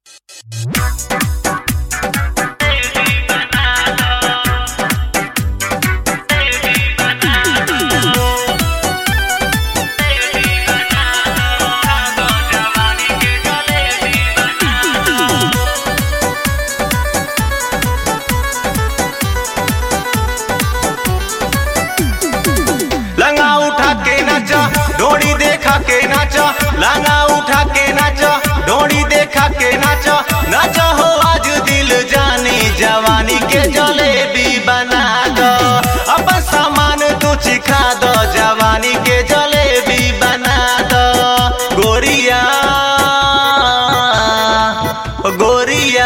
लंगा उठा के नाचा डोरी देखा के नाचा लंगा उठा के नाचा डोरी देखा के नाचा नाचा हो आज दिल जानी जवानी के जलेबी बना दो अपन सामान तू चिखा दो जवानी के जलेबी बना दो गोरिया गोरिया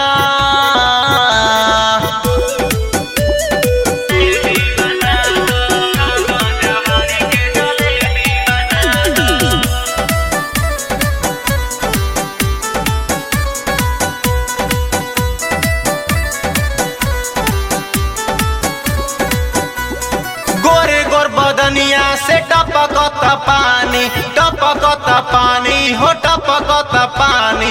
गोरे गोर बदनिया से टपकत पानी टपकत पानी हो टपकत पानी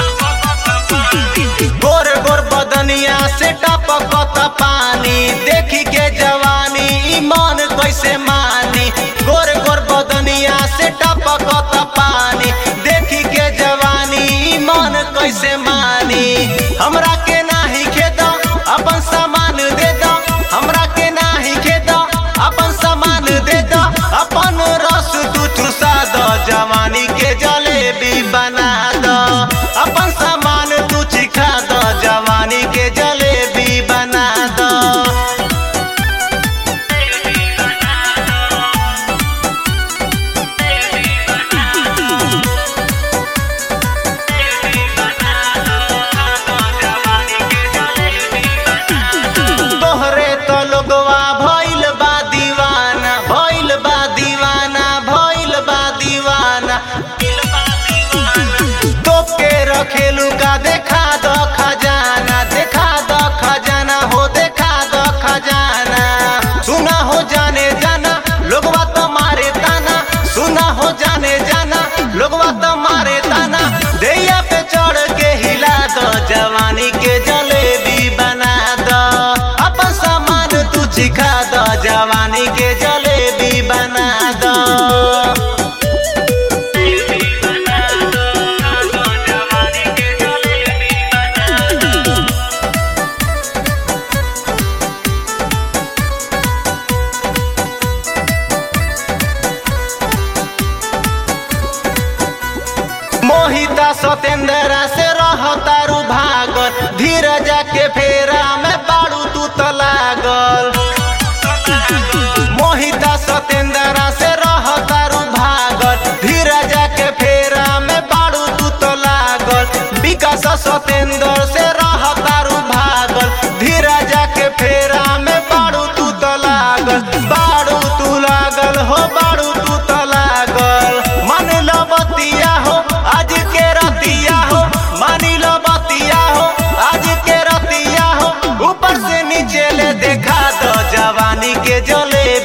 गोर गोर बदनिया से टपकत पानी देखी के जवानी ई मन कैसे मानी गोर गोर बदनिया से टपकत पानी देखी के जवानी ई मन कैसे मानी हमरा के नाही खेद अपन सामान दे दो हमरा के नाही खेद अपन सामान दे दो अपन रस तू चुसा दो जवानी के जलेबी बना दो अपन सामान तू चिखा दो जवानी के जलेबी बना दो तोहरे तो लोगवा भइल बा दीवाना भइल बा दीवाना भइल बा दीवाना तोके रखेलू का देखा दो खजाना देखा दो खजाना हो देखा दो खजाना सुना हो जाने जाना लोगवा तो मारे ताना सुना हो जाने जाना लोगवा तो मारे ताना दैया पे चढ़ के हिला दो जवानी के जलेबी बना दो अपन सामान तू चिखा दो जवानी के जलेबी बना दो मोहिता सतेंद्रा से रहतारू भागल धीरज के फेरा में बाड़ू तू तो लागल मोहिता सतेंद्रा से रहतारू भागल धीरज के फेरा में बाड़ू तू तो लागल विकास सतेंद्र से रहतारू भागल धीरज के फेरा में बाड़ू तू तो लागल बाड़ू तू लागल हो बाड़ू तू तो लागल मन लो बतिया हो आज के रतिया हो मानी लो बतिया हो आज के रतिया हो ऊपर से नीचे ले देखा दो जवानी के जलेबी